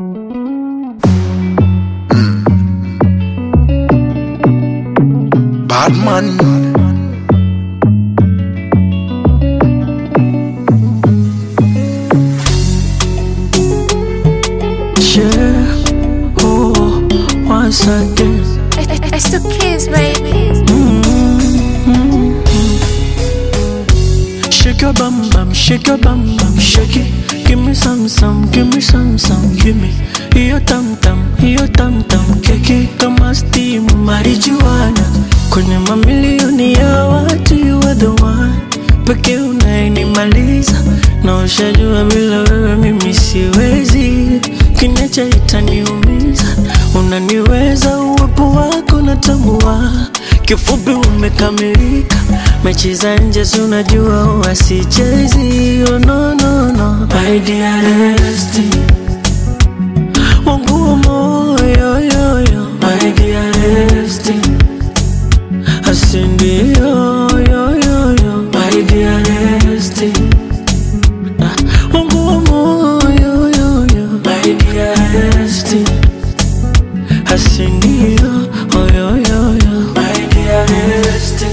Bad man. Yeah, oh, once again. It's the kids, baby. Shake your bum bum, shake your bum bum, shake it. Give me some some, give me some some, give me. Hiyo tam tam, hiyo tam tam, keki kama steam marijuana. Kwenye mamilioni ya watu you are the one. Pekee unayenimaliza na ushajua bila wewe mimi siwezi. Kinacha itaniumiza, unaniweza uwepo wako natambua. Kifupi umekamilika, mechi za nje si unajua huwa sichezi. Oh, no, no, no. My dearest, wangu wa moyo yo, yo. My dearest, asindio yo, yo, yo. My dearest, ah, wangu wa moyo yo, yo. My dearest, asindio oh, yo, yo, yo. My dearest.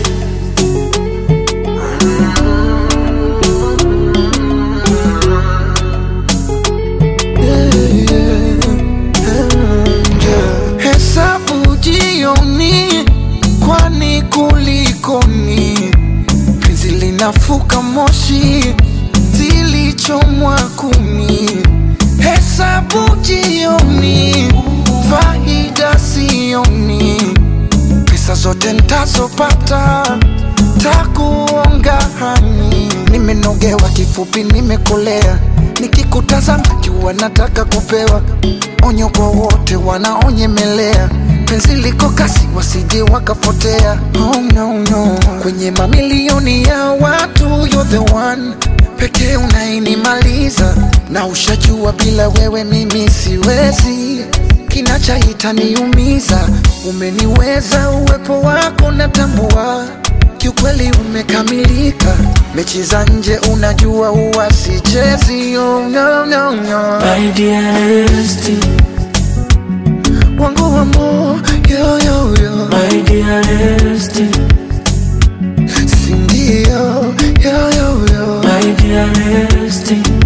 Hesabu jioni, kwani kulikoni? Penzi linafuka moshi, zilichomwa kuni. Hesabu jioni, faida sioni. Pesa zote ntazopata takuonga hani. Nimenogewa kifupi, nimekolea nikikutazama jua nataka kupewa onyo kwa wote wanaonyemelea penzi liko kasi wasije wakapotea oh, no, no. kwenye mamilioni ya watu you're the one pekee unainimaliza na ushajua bila wewe mimi siwezi kinachaita niumiza umeniweza uwepo wako natambua kiukweli umekamilika mechi za nje unajua huwa sichezi oh, no, no, no. My dearest, wangu wa moyo yo, yo. my dearest, sindio yo, yo, yo. my dearest,